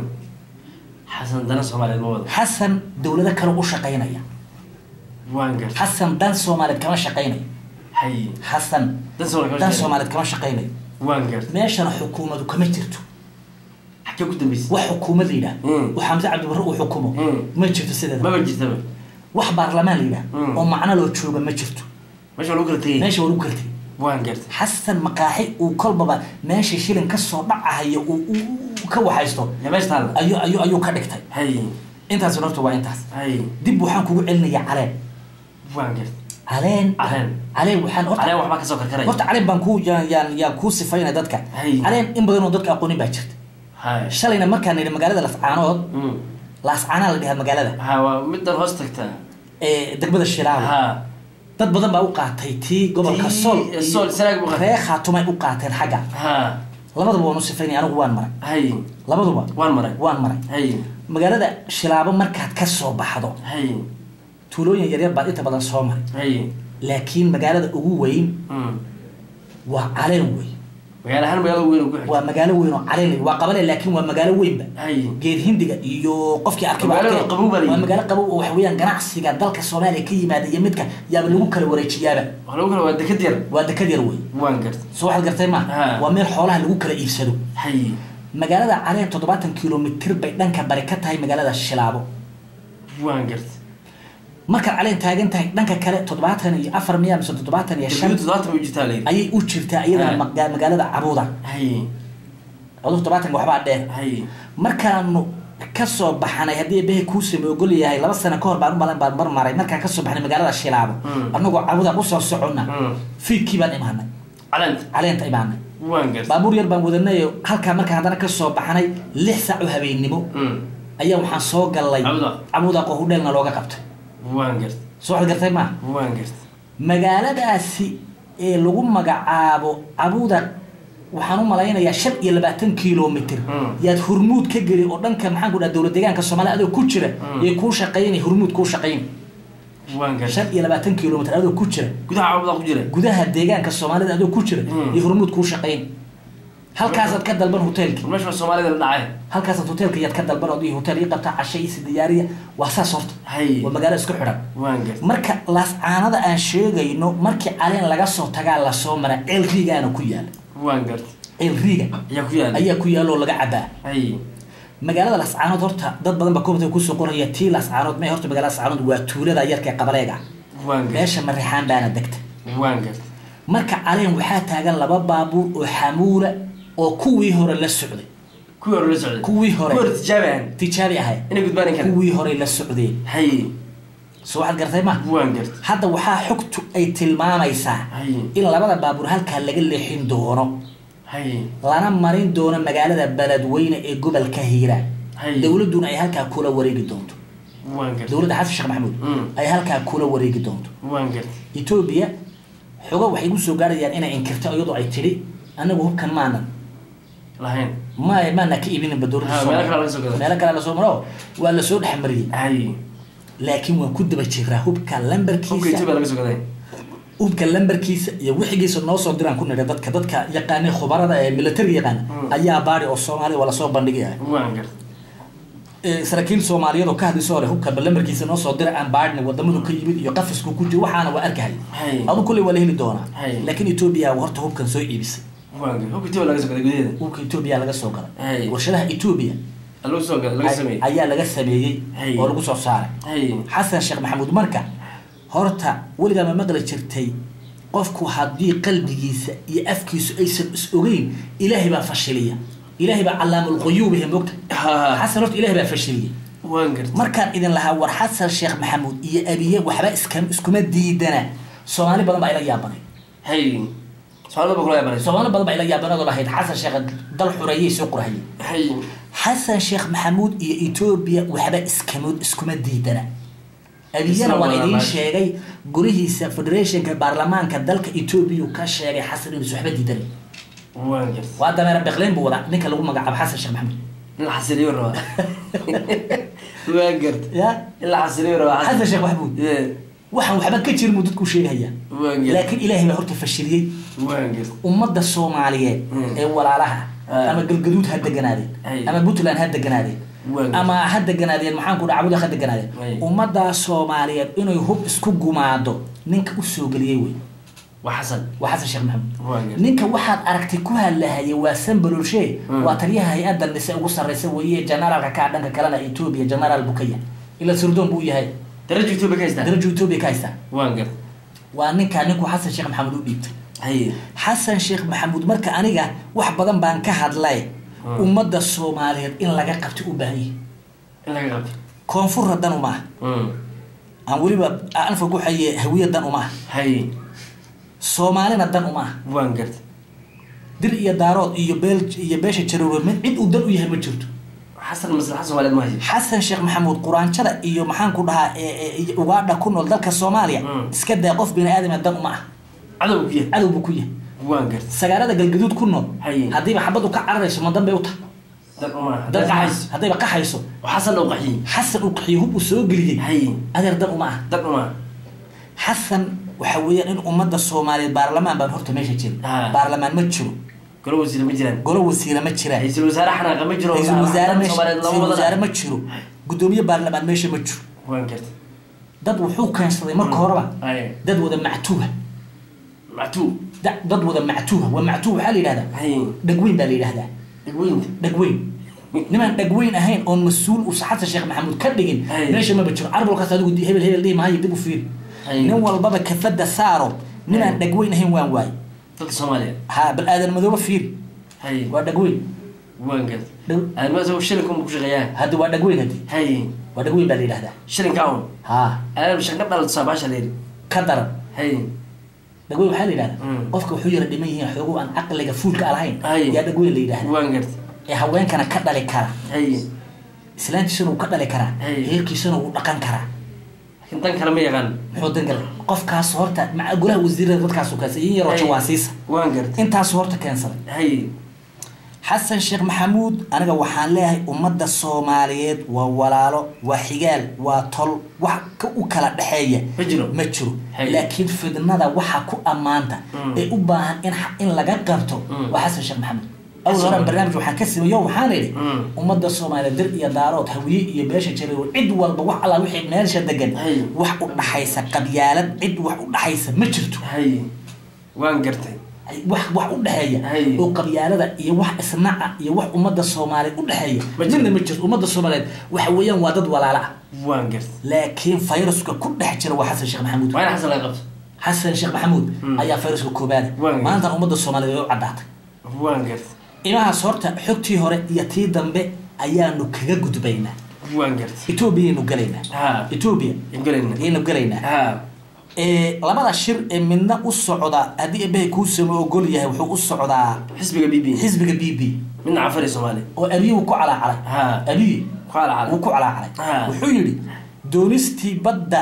xasan dana soomaaliyeed ma wado xasan dowlado kale u shaqaynaya waan garta xasan dan soomaaliyeed kama shaqaynayo hay xasan dan soomaaliyeed dan kama soomaaliyeed kama shaqaynayo waan garta meeshana xukuumadu kama jirto xagee ku dambeysay wax xukuumad la yidhaah Mm. oo xamse cabdibarre uu xukumo Mm. ma jirto sideeda maba jirtaba wax baarlamaan la yidhaah Mm. oo macno loo jooga ma jirto meesha waa lagu kala tegay meesha waa lagu kartay waan garta xasan maqaaxi uu kolbaba meesha shilin kasoo dhacahayo uu uu- uu ka waxaysto ya meesha taalla ayuu ayuu ayuu ka dhigtay hay intaas horta waa intaas hay dib waxaan kugu celinayaa caleen waan garta caleen Caleen. caleen waxaan horta caleen waxbaa kasoo karkaraya horta caleen baan ku yaan yaan yaan kuu sifaynaya dadka Hay. caleen in badan oo dadka aqoonin baa jirta hay shalayna markaan nidhi magaalada lascaanood Mm. laascaanaa la dhahaa magaalada ha waa midan hoos tagtaa ee degmada shilaawa ha dad badan baa u qaatay tii gobolka Tii, sol eh, Sol, Sanaag buu qaatay. ree khaatumay u qaateen xagga ha labaduba waan u sifaynaya anigu waan maray hay labaduba waan maray waan maray hay magaalada shilaabo markaad ka soo baxdo hay tuulooyin yaryar baad inta badan soo maray hay laakiin magaalada ugu weyn Mm. waa caleen wey magaalo ahaan magaalo weyn ugu xigta waa magaalo weyn oo caleen wey. waa qabale laakiin waa magaalo weynba hay geed hindiga iyo qofkii arkay baa Magaalo arkay. qabow baa la waa yidhi. magaalo qabow oo waxa weeyaan ganacsiga dalka soomaaliya ka yimaada iyo midka yaaba lagu kala wareejiyaaba wax lagu kala waa dekad yar waa dekad yar wey waan garta soo waxaad gartay ma Ha. waa meel xoolaha lagu kala iibsado hay magaalada caleen toddobaatan kilomitir bay dhanka bari ka tahay magaalada shilaabo waan garta markaad caleen taagan tahay dhanka kale toddobaatan iyo afar miya mise toddobaatan iyo shan degmadu toddobaatan bay u jirtaa layidhi ayay u jirtaa iyadana Ha. maga- magaalada cabuuda hay codub toddobaatanka waxbaa dheer hay markaanu kasoo baxanay haddii behe kuusame ogol yahay laba sano kahor baan umalan baan marmaray markaan kasoo baxnay magaalada shilaabo Mm. anagoo cabuda usoo soconna Mm. fiidkii baan imaanay caleenta caleenta imaanay waan garta baabuur yar baan wadanay halkaa markaan haddana kasoo baxnay lix saac oo habeennimo Mm. ayaa waxaan soo gallay Cabuda. cabuda qohudheelna looga qabtay waan garta soo waxaad gartay maa waan garta magaaladaasi ee lagu magacaabo cabuda waxaan u malaynayaa shan iyo labaatan kilomitr Mm. yaad hurmuud ka geli oo dhanka maxaan ku dhaha dowlad deegaanka soomaaliya adoo ku jira Mm. yay kuu shaqaynay hurmuud kuu shaqayn waan garta shan iyo labaatan kilomitr adoo ku jira gudaha cabuda ku jira gudaha deegaanka soomaalida adoo ku jira Mm. iyo hurmuud kuu shaqayn halkaasaad ka dalban hoteelki war meesha waa soomaalida la dhacay halkaasaad hoteelka yaad ka dalban oo hotel ii qabtaa cashe isi diyaariya waa saas horta hay waa magaalo isku xidhan waan garta marka laascaanada aan sheegayno markii caleen laga soo tagaa lasoo mara ceel riigaana ku yaala waan garta ceel riiga ayaa ku yaala ayaa ku yaala oo laga cabaa hay magaalada lascaanood horta dad badan baa komita kusoo qoraya tii lascaanood may horta magaalada lascaanood waa tuulada yarka ee qabaleega waan garta meesha marixaan baana degta waan garta marka caleen waxaa taagan laba baabuur oo xamuula oo kuwii hore la socday kuwii hore la socday Kuwii hore. kuwii hore tijaabi ahan tijaabi ahay inay gudbaan kara kuwii hore la socdeen hay soo waxaad gartay ma waan garta hadda waxaa xogtu ay tilmaamaysaa hay in labada baabuur halkaa laga leexin doono hay lana marin doono magaalada beledweyne ee gobolka hiiraan Hay. dowladuna ay halkaa kula wareegi doonto waan garta dowladda xasan sheekh maxamuud Mm. ay halkaa kula wareegi doonto waan garta etoobiya xogo waxay gu soo gaarayaan inay inkirto iyadoo ay tidhi anagu hubkan maanan lahayn ma maana ka iibinba dowladda Ha, Soomaaliya. meelo kale laga soo gaday. meelo kale lasoo maro waa lasoo dhexmariyey hay laakiin waan ku daba jiraa hubka hubka lambarkiisa ethiopia laga soo gaday hubka lambarkiisa iyo wixigiisa noo soo diraan ku nidha dadka dadka yaqaanay khubarada ee militariga yaqaana Mm. ayaa baari oo soomaaliya waa lasoo bandhigaya waan garta Ee, saraakiil soomaaliyeed oo ka hadlaysoo leh hubka lambarkiisa noo soo dira aan baadhna wadamadu ka yimid iyo qafisku ku jiro waxaana waa arkahay Hay. adu kulley waa la heli doonaa Hay. laakiin etoobiya horta hubkan soo iibisay waan garta hubka ethiopia laga soo gaday gudaheeda hubka etoobiya laga soo galay Hay. warshadaha etoobiya lagu soo gaday laga sameeyey ayaa laga sameeyey Hay. oo lagu soo saaray hay xasan sheekh maxamuud marka horta weligaa ma maqli jirtay qofku haddii qalbigiisa iyo afkiisu aysan is ogeyn ilaahay baa fashiliya ilaahay baa calaamulquyuubihi mogta Ha. xasan horta ilaahay baa fashiliya waan garta markaan idin lahaa war xasan sheekh maxamuud iyo abiye waxba iska iskuma diidana soomaali badan baa ila yaabanay hay soomaalida ba kula yaabanayso soomaali badan baa ila yaabanadoo lahayd xasan sheekh dal xureeyay soo qorahayay hay xasan sheekh maxamuud iyo etoobiya waxba iskama iskuma diidana abiyana waan Isla idiin walaalahay. sheegay gurihiisa federationka baarlamaanka dalka etoobiya uu ka sheegay xasan inuusan waxba diidanay waan garta waa dameera beqleyn buu wadaa ninka lagu magacaabo xasan sheekh maxamuud in la xasiliyo rabaa waan garta ya in la xasiliyo rabaa xasan sheekh maxamuud Yeah. waxaan waxba ka jirin buu dadku sheegaya waan gar laakiin ilaahay baa horta fashiliyey waan gar ummadda soomaaliyeed Mm. ee walaalaha Ah. ama galgaduud ha deganaadeen Ay. ama puntland ha deganaadeen Waan. ama ha deganaadeen maxaan ku dhaca cabuda ha deganaadeen Ay. ummadda soomaaliyeed inay hub isku gumaado ninka u soo geliyey wey waa xasan waa xasan sheekh maxamed waan gar ninka waxaad aragtay ku hadlahaya waa sanbalolshe Mm. waa taliyaha hay-adda nise ugu sarreysa weeye generaalka kaa dhanka kalena etoobiya generaal bukaya ila sirdoon buu yahay darajo etoobiya ka haystaa darajo etoobiya ka haystaa waan gar waa ninkaa ninku xasan sheekh maxamed u dhiibtay haye xasan sheekh maxamuud marka aniga wax badan baan ka hadlay Mm. ummadda soomaaliyeed in laga qabto u baahan yihi in laga qabto koonfurra dan uma ah Mm. aan weliba anfa ku xaye hawiya dan uma ah haye soomaalina dan uma ah waan gart dir iyo daarood iyo beel iyo beesha jaroore mid cid uu dan u yahay ma jirto xasan maslaxa soomaaliyeed ma hayo xasan sheekh maxamuud quraanjada iyo maxaan ku dhahaa ee- ee- iyo ugaadha ku nool dalka soomaaliya Mm. iska daa qof bini aadama dan uma ah cadow ku yahay cadow buu ku yahay waan gart sagaarada galgaduud ku nool Haye. haddiiba xabadu ka cararayso ma dan bay u tahay dad uma dan dad qaxays haddayba qaxayso oo xasan loo qaxiyey xasan uu qaxiyo hub uu soo geliyey haye adeer dan uma ah dad uma xasan waxa weeyaan in ummadda soomaaliyeed baarlamaan baan horta meesha jirin Ah. baarlamaan ma jiro golo wasiire ma jiraan golo wasiire ma jiraan ra-iisul wasaare xanaaqa ma jiro ra-iisul wasaare Dadka meesha Soomaaliyeed lama ra-iisul wasaare wadana ma jiro guddoomiye baarlamaan meesha ma jiro waan gart dad wuxuu keensaday marka horeba haye dad wada mactuuha mactuu da- dad wada mactuuha waa mactuuh waxaa la yidhahdaa haye dhagweyn baa la yidhahdaa dhegweynta dhagweyn nimaan dhagweyn ahayn oon mas-uul uu xasan sheekh maxamuud ka dhigin Ay. meesha maba jiro carbolkaas adigu di- hebel hebel dhihi maayo dib u fiir Ay. nin walbaba kafada saaro ninaan Ay. dhagweyn ahayn waan waay dadka soomaaliya ha bal aadan madooba fiir haye waa dhagweyn waan gart Dhag- aadmaas shilinka uma ku shaqeeyaan hadda waa dhagweyn haddi haye waa dhagweyn baa la yidhahdaa shilinka un ha aadam shanka dhalata baasha leeri ka daran haye dhagweyn waxaa la yidhahdaa Mm. qofka wuxuu yara dhiman yihiin xoogo aan caqliga fuulka alahayn Ay. yaa dhagweyn la yidhahdaa waan gart ee haweenkana ka dhali kara haye islaantiisana wuu ka dhali karaa Ay. heerkiisana wuu dhaqan karaa laakiin dan kale ma yaqaan muxuu dangal qofkaas horta maca golaha wasiirada dadkaasu keensaday in yaroo Ay. jawaasiisa waan gart intaasu horta keensaday haye xasan sheekh maxamuud aniga waxaan leeyahay ummadda soomaaliyeed waa walaalo waa xigaal waa tol wax ka u kala dhexeeya ma jiro ma jiro Hay. laakiin fidnada waxa ku ammaanta Mm. ee u baahan in in laga qabto Mm. waa xasan sheekh maxamuud awal Xasan. horan barnaamij waxaan ka sameeyo waxaan idhi Mm. ummadda soomaaliyeed dir iyo daarood hawiye iyo beesha jareewo cid walba wax alla wixii meelsha degan Hay. wax u dhaxaysa qabyaalad cid wax u dhaxaysa ma jirto haye waan gartay wax wax u dhexeeya Hay. oo qabyaalada iyo wax isnaca iyo wax ummadda soomaaliyeed u dhexeeya Ma jiro. midna ma jirto ummadda soomaaliyeed waxa weeyaan waa dad walaala ah waan gartay laakiin fayraska ku dhex jira waa xasan sheekh maxamuud waa in xasan laga qabto xasan sheekh maxamuud Mm. ayaa fayraska koobaada Waan- maanta ummadda soomaaliyeed way u caddaatay waan gartay imahaas horta xogtii hore iyo tii dambe ayaanu kaga gudbaynaa waan gartay etoobiyaynu galaynaa ha etoobiya ingalayna ayaynu galaynaa ha ee labada shir ee midna u socda haddii ebehay kuusama ogol yahay wuxuu u socdaa xisbiga b b xisbiga b b midna cafari soomaaliya oo abiyi wuu ku calaacalay ha abiyi qaala cala wuu ku calaacalay Ah. wuxuu yidhi doonistii badda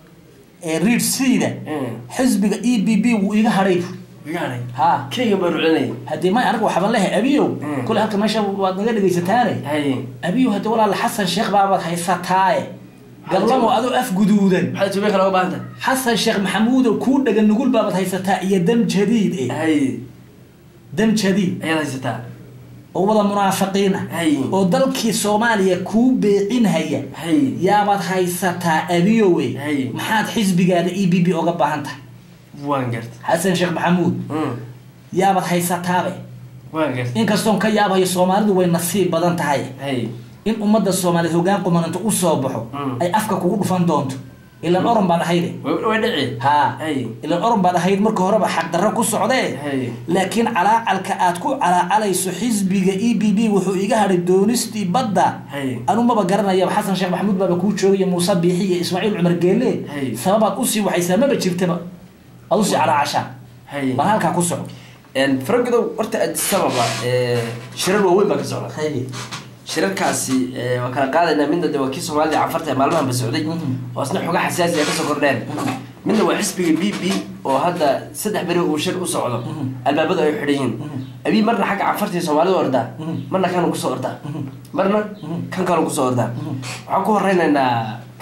ee reed seida xisbiga e b b wuu iga hadhay gaaray ha keyga baa rucinaya haddii may aniga waxaban lehay abiyow Mm. kule halka meesha waad naga dhegaysataane haye abiyow haddii walaala xasan sheekh baabaad haysataaye gablamo adoo af guduudan maxaad etoobiya kale uga baahanta xasan sheekh maxamuudo kuu dhagan nugul baabaad haysataa iyo dam jadiid eh haye dam jadiid ayaad haysataa oo wada munaafiqiin ah Hay. oo dalkii soomaaliya kuu beecinhaya haye yaabaad haysataa abiyowe Hay. maxaad xisbigaada e b b oga baahan tahay waan gartay xasan sheekh maxamuud Mm. yaabaad haysataabe waan gartay inkastoon ka yaabayo soomaalidu way nasiib badan tahay haye in ummadda soomaaliyeed hoggaan qumananto u soo baxo Mm. ay afka kugu dhufan doonto ilan oron baad ahayde way way dhici haa haye ilan oron baad ahayd marka horeba xaqdarro ku socdee haye laakiin calaacalka aad ku calaacalayso xisbiga e b b wuxuu iga hadhay doonistii badda haye anu maba garanayaba xasan sheekh maxamuud baaba kuu joogaya muuse biixi iyo ismaaciil cumar geelle Hay. sababaad usii waxaysaa maba jirtaba ad usii calaacashaa haye bal halkaa ku soco faragodow horta addis ababa shirar waaweyn baa ka socda Hay. shirarkaasi eh, waa kala qaadaynaa midna de waa kii soomaalida cafarta ee maalmahan ba socday Mhm. oo isna xoga xasaasi a kasoo kordheen midna waa xisbiga b b oo hadda saddex beri uu shir u socdo Mhm. albaabadu ay xidhan yihiin abii marna xagga cafarta iyo soomaalida ordaa Mhm. marna kanu kusoo ordaa marna Mhm. kan kanu kusoo ordaa waxaan ku horeynaynaa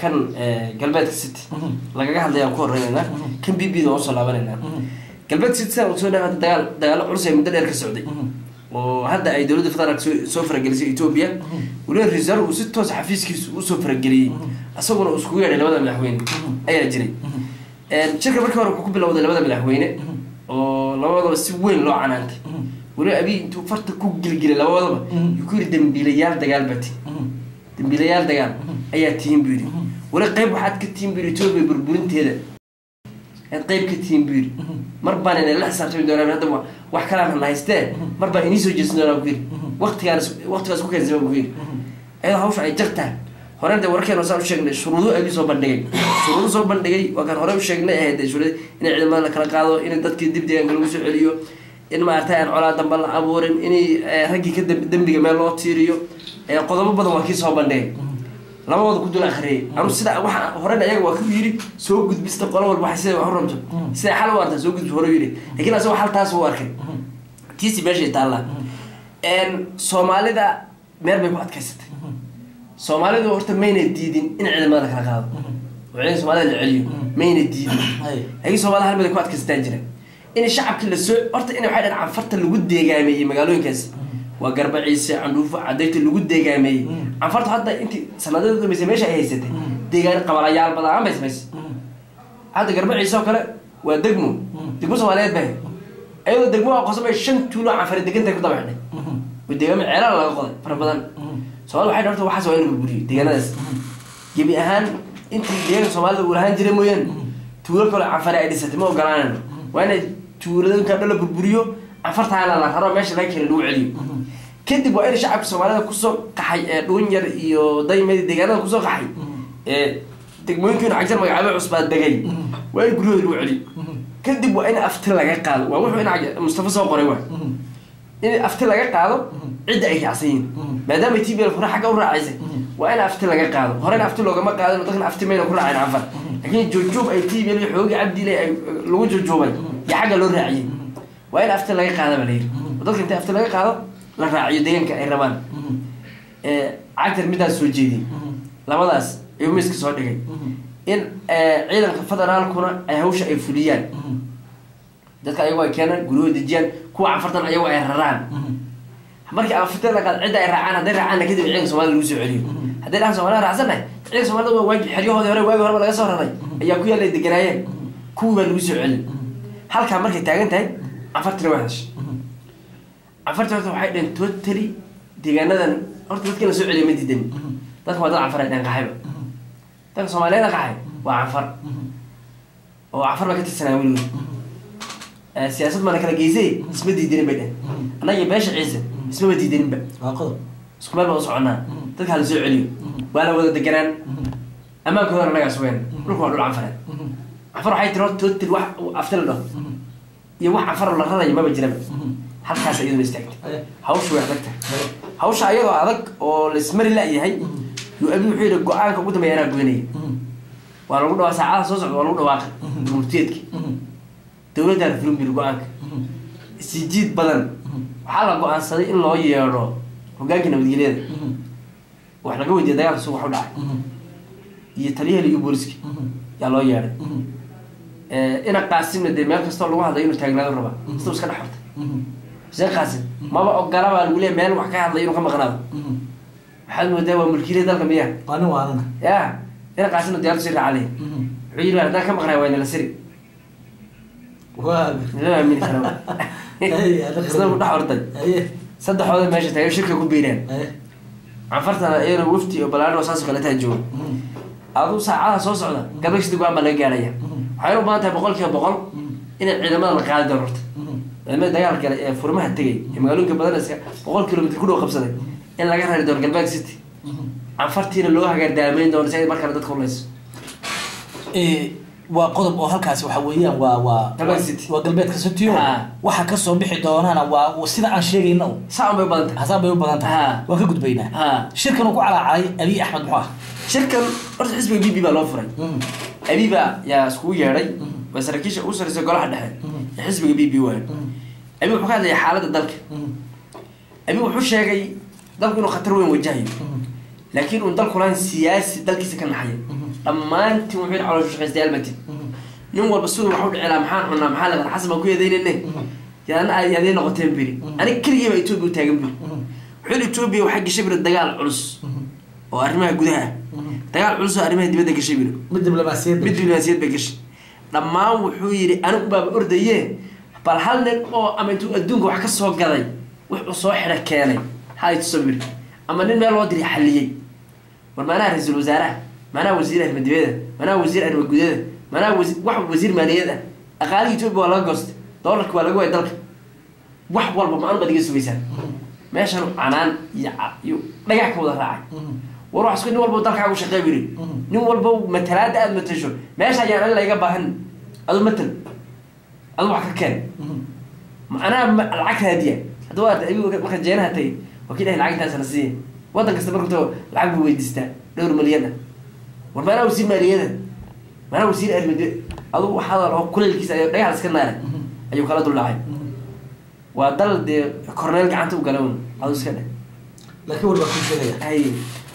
kan eh, galbeedka city lagaga hadlayaan ku horeynaynaa kan b b da waan usoo laabanaynaa galbeedka city sidaan usoo dhawaada dagaal dagaalo culus ee muddo dheer ka socday oo hadda ay dowladda federaalk soo soo faragelisay ethiopia weliba reserve uu si toos xafiiskiisa usoo farageliyey isaguna uu iskugu yeedhay labada madaxweyne ayaa jiray shirka markii hore wuxuu ku bilowday labada madaxweyne oo labadaba si weyn loo canaantay weliba abiy intuu farta ku gilgilay labadaba yuu ku yidhi dambiilayaal dagaal baa tihin dambiilayaal dagaal ayaa tihin buu yidhi weli qayb waxaad ka tihin buu yidhi ethiopia burburinteeda aad qayb ka tihin buu yidhi mar baan inay la xisaabtami doonaan hadda wa- wax kalaan hana haystee mar baan inii soo jeesan doonaa buu yidhi waqtigaan waqtigaas ku keensama buu yidhi ayadoo hawsha ay jartaan hore de warkeena saan u sheegnay shuruudo abi soo bandhigay shuruudo soo bandhigay waa kaan hore u sheegnay ahayd dee shuruud in ciidamada la kala qaado in dadkii dib deegaanka lagu soo celiyo in maaragtay aan colaa damba la abuurin in raggii ka damb- dembiga meel loo tiiriyo ee qodobo badan waa kii soo bandhigay labadooda ku dul akhriyay anu sida waxa horena iyaga waa ku yidhi soo gudbista qolo walba waxay sida wax u rabto sida xal u arta soo gudbi hore u yidhi laakiin asagoo xal taas u arkay tiisi meeshay taallaa soomaalida meel bay ku adkaysatay soomaalidu horta mayna diidin in ciidamada la kala qaado oo ciidan soomaalida la celiyo mayna diidin Ay. laakiin soomaalida hal mid ay ku adkaysataan jira in shacabkii lasoo horta in waxay dhahan canfarta lagu deegaameeyey magaalooyinkaas waa garba ciise candhuufo cadayrta lagu deegaameeyey canfarta hadda intii sanadada dambeysay meesha ay haysatay deegaan qabalayaal badan bay samaysay hadda garba ciise oo kale waa degmo degmo soomaaliyeed bay iyadoo degmo aqoonsan bay shan tuulo canfare degantahay ku daba xidhay oo deegaamo ceelal laga qoday fara badan soomaalida waxay dhahorta waxaas waa in la burburiyo deegaanadaas gebi ahaan intii deegaanka soomaalida uu lahaan jiray mooyaane tuulo kale canfare ay dhisatay ma ogolaanayno waa inay tuuladooyinka dhan la burburiyo canfartaana la raro meesha laga keenay lagu celiyo kadib waa in shacabka soomaalida kusoo qaxay ee dhuunyar iyo daymadi deegaanada kusoo qaxay ee degmooyinkiina cagsan magacaabo cusbaa degay waa in guryahooda lagu celiyo kadib waa in afti laga qaado waa wuxuu in cag- mustafa soo qoray waa in afti laga qaado cidda ay raacsan yihiin maadaama t b l hore xagga u raacaysay waa in afti laga qaado horena afti loogama qaadin dadkan afti mayna ku raaceen canfar laakiin joogjoog ay t b l iyo xoogi cabdile ay lagu joogjoobay iyo xagga loo raaciyey waa in afti laga qaada baa layidhi oo dadka inta afti laga qaado la raaciyo deegaanka ay rabaan ee cagtar midaas soo jeediyey labadaas ayuu miiska soo dhigay in ee, ciidanka federaalkuna ay hawsha ay fuliyaan dadka ayagu ay keenaan guryahooda dejiyaan kuwa canfartan ayagu ay raraan markii afarteeda qaad cidda ay raacaan hadday raacaanna kadib ciidanka soomaalida lagu soo celiyo hadday dhahaan soomaalida raacsannahay ciidanka soomaalida waa waagi xeryahoodii hore waagi horeba laga soo raray ayaa ku yaallay deganaayeen kuwii baa lagu soo celin halkaa markay taagan tahay canfartina waa hadashay canfarta horta waxay dhaheen totally deegaanadan horta dadka la soo celiya ma diidan dadka waa dad canfar ay dhaheen qaxayba dadka soomaaliyeed qaxay waa canfar oo canfar baa ka tirsanaa weligood Eh, siyaasad mana kala geysay isma diidanin bay dhehen annaga beesha ciise ismaba diidaninba waa qodob isku meel baa u soconaa dadka hala soo celiyo waa la wada deganaan ammaankooda annagaa sugeen dhulka waa dhul canfareed canfar waxay tiri horta total wax afti la dhaho iyo wax canfar la raraya maba jiraba halkaas iyaduna istaagtay hawsha way adag tahay hawsha ayadoo adag oo laismari la-yahay yuu abi wuxuu yidhi go-aanka ugu dambeeya anaa goynaya waa lagu dhawaa saacadaha soo socda waa lagu dhawaaqay murtiyeedka dowladdaana fulin biri go-aanka isjiid badan waxaa la go-aansaday in loo yeedho hogaankii nabadgelyada wax laga weydiiya dagaalka sugu wax u dhacay iyo taliyaha iyo booliska yaa loo yeedhay ina qaasimna dee meel kastoo lagu hadlayo inuu taagnaado rabaa siduu iska dhex hortay xuseen qaasim maba ogola baa lagu leeya meel wax ka hadlayo inuu ka maqnaado waxaad moodaa waa mulkiilada dalka miyaa ani waanana ya ina qaasimna diyaalku sii raacalay wuxuu yidhi haddaan ka maqnay waa inala siri waa lama aamini kara Ay, adag. isna u dhex orday haye saddexooda meesha taagan shirka ku biireen haye canfartana iyana wafti iyo balaadho saas oo kale taa jooga aduu saacadaha soo socda gabagsi go-aan baa laga gaaraya waxay u badan tahay boqol kiiba boqol inay ciidamada la qaadi doono horta ciidamada dagaalka gale ee furmaha tegay ee magaalooyinka badan iska boqol kilomitr ku dhow qabsaday in laga rari doono galbeed city canfartiina loo hagaardaameyn doono si ay mar kale dadka ulayso Eh, waa qodob oo halkaasi waxa weeyaan waa waa Galbeed City. waa galbeedka cityo Ha. waxa kasoo bixi doonana waa waa sida aan sheegayna un saa un bay u badan tahay hasaan bay u badan tahay Ha. waan ka gudbaynaa Ha. shirkan uu ku calaacalay abiy axmed muxuu ah shirkan horta xisbiga b b baa loo furay abiba yaa iskugu yeedhay waa saraakiisha ugu sarreysa golaha dhexe ee xisbiga b b waayo abi wuxuu ka hadlaya xaaladda dalka abi wuxuu sheegay dalku inuu khatar weyn wajahayo laakiin uun dalku lahayn siyaasi dalkiisa ka naxaya dhammaantiin wuxuu yidhi calooshu shaqaystayaal matin nin walba siduu wax u dhici lahaa maxaan cunaa maxaa laqan xasan baan ku eedaynayne yaana ay adee noqoteen biri aniga keligii baa etoobiya u taagan biri wuxuu yidhi etoobiya waxaa gashay biri dagaal culus oo arrimaha gudaha ah dagaal culus oo arrimaha dibadda gashay biri mid diblomaasiyadda mid diblomaasiyad bay gashay dhammaan wuxuu yidhi anigu baaba ordaye bal hal nin oo ama intuu adduunka wax ka soo gaday wuxuu soo xidha keenay hay tuso biri ama nin meel loo diri xalliyey war maanaha ra-iisul wasaaraha maanaha wasiir arrimo dibada maanaha wasiir arrimo gudada maanaha wasi wax wasiir maaliyad ah dhaqaalihii etoobiya waa laga goostay doolarka waa laga waayay dalka wax walba ma-an baad iga sugaysaan meeshan canaan iyo ca- iyo dhagax ka wada raacay war wax isku nin walba dalkaagu shaqeey biri nin walba matalaada aada matasho meesha ayaan an layga baahan adu matal adu wax ka keen anaa ma- lacag raadiya hadda waa ayagu marka jeenaha tagay waa kii dhahay lacagtaas la siiya waddan kasta marka tago lacag buu weydiistaa dhowr milyan ah war maanaa wasiir maaliyada maanaa wasiir armid adu waxaa oo kuleelkiisa ay dhagax iska naaray ayuu kala duldhacay waa dal dee korneel gacanta u gala un adu iska dheh laakiin war baa ku sheegaya hay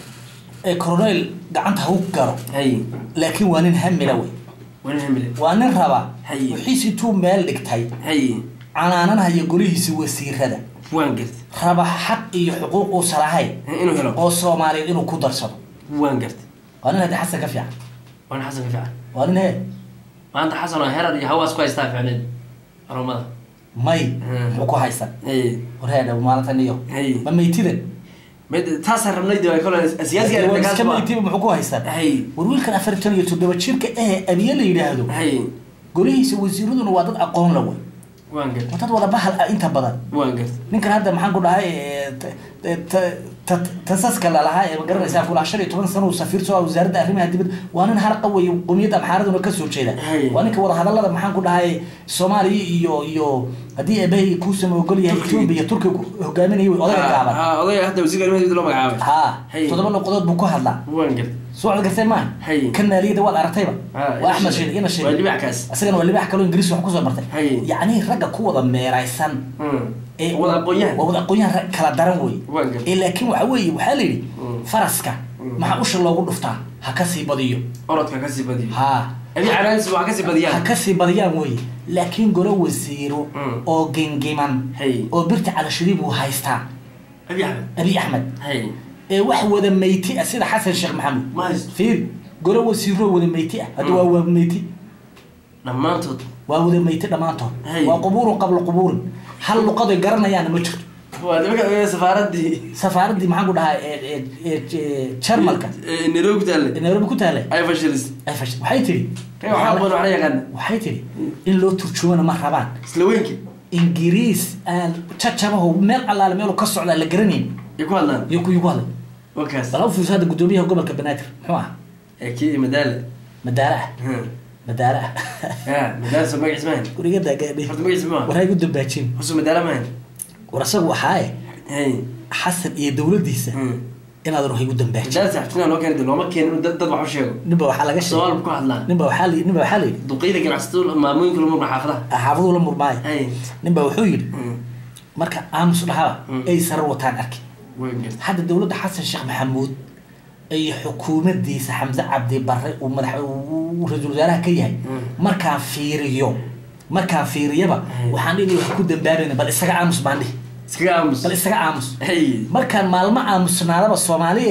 ee coronel gacanta ha u garo hay laakiin waa nin hamila wey wani hamile waa nin raba Haye. wixiis intuu meel dhigtay hay canaananhaya golihiisa wasiirada waan gartay raba xaq iyo xuquuq uusan lahayn inuu helo oo soomaaliyeed inuu ku darsado waan gartay waa nin haddi xasan ka fiican waan xasan ka fiican waa nin he maanta xasan oo herar iyo hawaas ku haystaa ficneed oromada may Hmm. muxuu ku haysan hay warheedha maalintan iyo Haye. ma meytidan mid taasaan rabnay de kole siyaasiga Waa iska meytiba muxuu ku haysan hay war wiilkan afartan iyo toddoba jirka eh abiye la yidhaahdo hay golihiisa wasiiraduna waa dad aqoon la wey waan gartay waa dad wada bahal ah inta badan waan gartay ninkan hadda maxaan ku dhahay eh, ta- ta- ta- tasaska lalahaa ee magaranaysaa kula shan iyo toban sano uu safiir soo ah wasaaradda arrimaha dibadda waa nin harqa wey qomiyadda amxaaraduna kasoo jeeda Hay. waa ninka wadahadalada maxaan ku dhahay soomaaliya iyo iyo haddii eebahay kuusama ogol yahay Turkiga. etoobiya turkiga ku hogaaminaya wey odayga gaaban ha odayga hadda wasiirka arrimaha dibadda loo magacaabay ha Hay. toddoba noqodood buu ku hadlaa waan gartay soo cod gartay maaha Hay. kan maaliyadda waad aragtayba Ah, waa ina axmed sheegay. sheed ina waa sheeg libax kaas isagana waa libax kaloo ingiriis wax kusoo bartay Hay. yacni ragga ku wada meeraysan Hmm. ee wada aqoon-yahan waa wada aqoon-yahan rag kala daran wey Waa gartay. ee laakiin waxa weeye waxaa la yidhi Mm. faraska Mm. maxaa usha loogu dhuftaa ha kasii badiyo orodka kasii badiyo ha abi canaansi waa kasii ha badiyaan kasii badiyaan weye laakiin golo wasiiro Mm. oo gengiman hay oo birta calashadii buu haystaa abi axmed abiy axmed hay ee wax wada meyti ah sida xasan sheekh maxamuud ma haysto fiir golo wasiiro wada meyti ah hadda Mm. waa waa meyti dhammaantood waa wada meyti dhammaantood Hay. waa qubuurun qabla qubuurin hal luqadoy garanayaana ma jirto waa nimanka safaaradii safaaraddii maxaan ku dhahaa ee- ee- ee- ee jarmalka Eh, nairobi ku taale ee nairobi ku taale ay fashilis ay fash- waxay tidhi kay waxaa badan waxla yaqaana waxay tidhi in loo turjumana ma rabaan isla weynki ingiriis aan cacabaho meel allaale meelu ka socdaa la garanayn ay ku hadlaan iyo ku igu hadlay wakaas bal u fiirso hadda guddoomiyaha gobolka banaadir muxuu ah ee kii madaale madaare ah Hmm. madaare ah ya madaale soo magaciis maahan guriga daagaadhi horta magaciis maaha waraa igu dambaajin hosu madaale maahan war asagu waxaaye hay xasan iyo dowladdiisa Hmm. inaad ruux igu dambaajin madaale saxibtina loo keenay looma keenin inuu dad dad wax u sheego ninba waxaa laga sheegay soomaal ku hadlaan ninba waxaa la ninba waxaa la yidhi duqeyda ganacsatada maamooyinka lagu murma xaafadaha xaafaduu la murmaayo hay ninba wuxuu yidhi Hmm. marka aamus dhahaba Mm. ay sarar wataan arki way gartay hadda dowladda xasan sheekh maxamuud iyo xukuumaddiisa xamse cabdi barre uu madax uu ra-iisul wasaaraha ka yahay Mm. markaan fiiriyo markaan fiiriyaba Mm. waxaan dhihi wax ku dambaabayna bal isaga aamus baan dhihi iskaga aamus bal isaga aamus hay markaan maalmo aamusnaadaba soomaaliye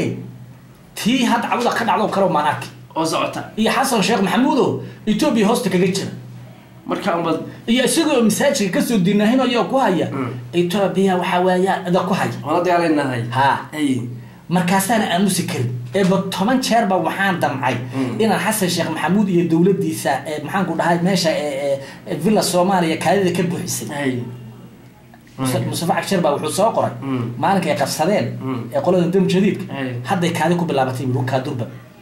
tii hadda cawda ka dhacdo kale maan arki oo socota iyo xasan sheekh maxamuud oo etoobiya hoosta kaga jira marka unbad iyo isagoo masaajidka kasoo dinaahinayoo ku haya Mm. etoobiya waxaa weeya ida ku haya wala dagaalaynahay ha hay markaasaana aamusi karin eeba toban jeerba waxaan damcay Mm. inaan xasan sheekh maxamuud iyo dowladdiisa ee maxaanku dhahay meesha ee ee- ee villa soomaaliya kaadida ka buuxisay hay Muse- mustafa cagshar baa wuxuu soo qoray Mm. maalinka ay qabsadeen Mm. ee qolada dam jadiidka Ay. hadday kaadi ku bilaabatay buu kaa durba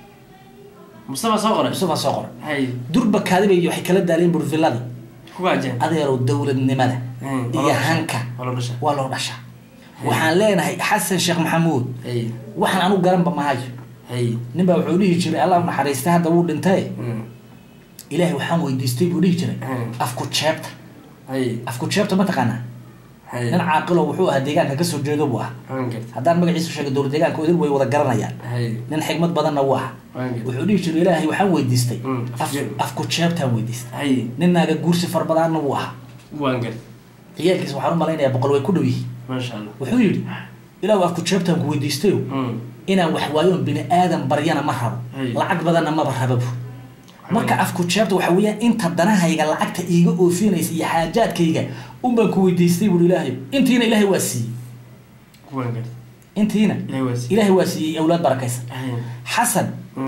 mustafa soo qoray mustafa soo qoray hay durba kaadi bay waxay kala daaleen bur villada ku gaajeen adeerow dowladnimada Mm. iyo hanka wala dhasha waa loo dhashaa waxaan leenahay xasan sheekh maxamuud hay waxaan anu garanba mahayo hay nin baa wuxuu dhihi jiray allah u naxariista hadda wuu dhintay Hmm. ilaahay waxaan weydiistay buu dhihi jiray Mm. afku jeebta hay afku jeebta ma taqaanaa Haye. nin caaqilo wuxuu ahaa deegaanka kasoo jeedo buu ahaa waan gartay haddaan magaciisa sheego dowlad deegaanka odil way wada garanayaan haye nin xigmad badanna wuu ahaa waan gartay wuxuu dhihi jiray ilaahay waxaan weydiistay Mm, af- afjeeb. afku jeebtaan weydiistay haye nin naaga guursi far badanna wuu ahaa waan gartay ciyaalkiisa waxaan u malaynayaa boqol way ku dhow yihiin maasha allah wuxuu yidhi ilaahu afku jeebtaan ku weydiistayo Mm. inaan wax waayoon bini aadan baryana ma rabo Hey. lacag badanna maba rababu marka afku jeebta waxa weeyaan inta danahayga lacagta iiga oofinaysa iyo xaajaadkayga unbaan ku weydiistay buuri ilaahay intiina ilaahay waa siiyey waan gartay intiina ilaahay waa siiyey. ilaahay waa siiyey awlaad barakaysan haye xasan Mm.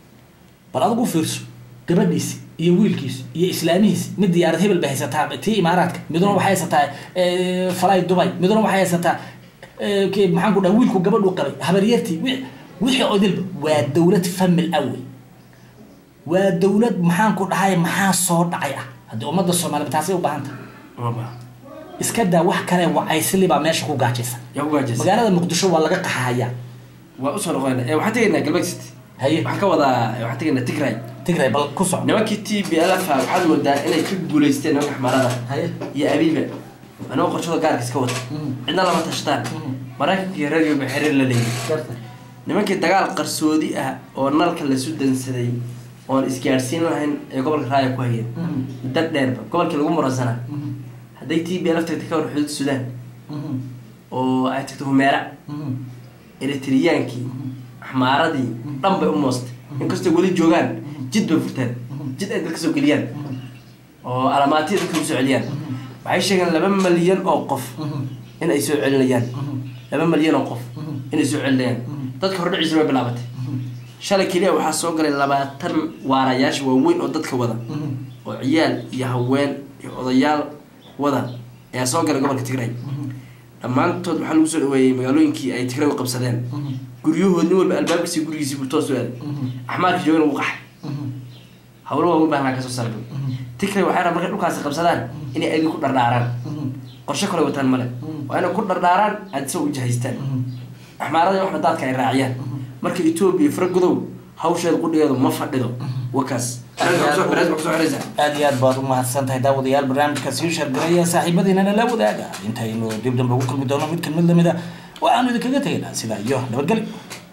bal adigu fiirso gabadhiisi iyo wiilkiisi iyo islaamihiisi mid diyaarad hebel bay haysataa tii imaaraadka miduna waxay haysataa eh, falay dubay miduna waxay haysataa eh, ke- maxaan ku dhaha wiilku gabadhu qabay habaryartii wi- wixii oo dilba waa dowlad famil awey waa dowlad maxaan ku dhahay maxaa soo dhacay ah haddii ummadda soomaaliya taasay u baahan tahay uma baaha iska daa wax kale wacaysli baa meesha ku gaajaysan yaa ku gaajaysa magaalada muqdisho waa laga qaxahayaa waa usoo noqonayna ee waxaan tegaynaa galbeed city haye waxaan ka wadaa waxaan tegaynaa tigray tigray bal ku soco nimankii t b lf waxaad moodaa inay ka guulaysteen nimanka xamaarada haye iyo abiiba anigoo qorshada gaarka iska wata Mm. cidna lama tashtaan Mm. maraykanka iyo radio ba xiriir la leeyihin garta nimankii dagaal qarsoodi ah oo nalka lasu dansaday oon isgaadhsiin lahayn ee gobolka raaya ku hayeen Mhm. muddo dheerba gobolkii lagu muransanaa Mhm. hadday t b lf tagtay ka hor xuduud suudaan Mhm. oo ay tagto humeera Mhm. eritriyaankii axmaaradii dhan bay u moostay inkastoo weli joogaan jid bay furteen jid ay dadka soo geliyaan oo alamaatiya dadka usoo celiyaan waxay sheegeen laba malyan oo qof Mhm. in ay soo celinayaan Mhm. laba malyan oo qof inay soo celinayaan dadka hordhiciisa way bilaabatay shalay keliya waxaa soo galay labaatan waarayaasha waaweyn oo dadka wada Mhm. oo ciyaal iyo haween iyo odayaal wada ayaa soo galay gobolka tigray dhammaantood waxaa lagu soo dhaweeyey magaalooyinkii ay tigray u qabsadeen Mhm. guryahood nin walba albaabkiisi gurigiisii buu toos u aaday Mhm. axmaarka joogana wuu qaxay Mhm. hawlo waaweyn baa halkaa kasoo sargay tigray waxay rabaan markay dhulkaasi qabsadaan inay adi ku dhardhaaraan Mhm. qorshe kale wataan male waa inay ku dhardhaaraan aad isagoo u jahaystaan Mhm. axmaarada waxna daadka ay raaciyaan marka etoobiya faragodow hawsheeda qudhigeedu ma fadhido wakaas barnaamijka kusoo xiraysaa aad iyo aad baad u mahadsan tahay daawadayaal barnaamijka sii shargaraya saaxiibadiinana la wadaaga intaynu dib dambe ugu kulmi doono mid kan mid lamid a waxaanu idinkaga tegaynaa sidaa iyo nabadgelyo